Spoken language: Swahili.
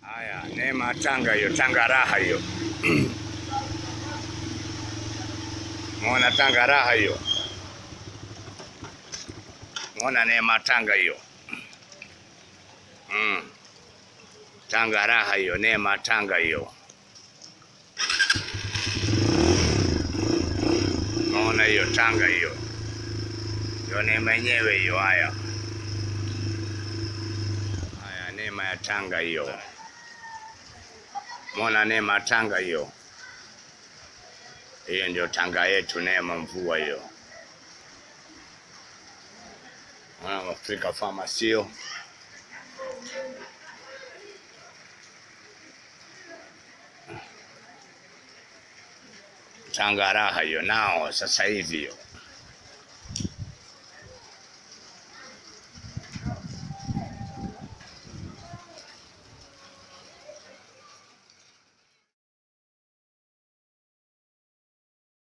Haya, neema Tanga hiyo, Tanga raha hiyo. Muona Tanga raha hiyo, muona neema Tanga hiyo. Mm. Tanga raha hiyo, neema Tanga hiyo. Muona hiyo Tanga hiyo, ndio neema yenyewe hiyo. Haya, haya, neema ya Tanga hiyo. Muona neema Tanga hiyo. Hiyo ndio Tanga yetu, neema mvua hiyo. Mwana Afrika Pharmacy hiyo. Tanga raha hiyo nao sasa hivi hiyo.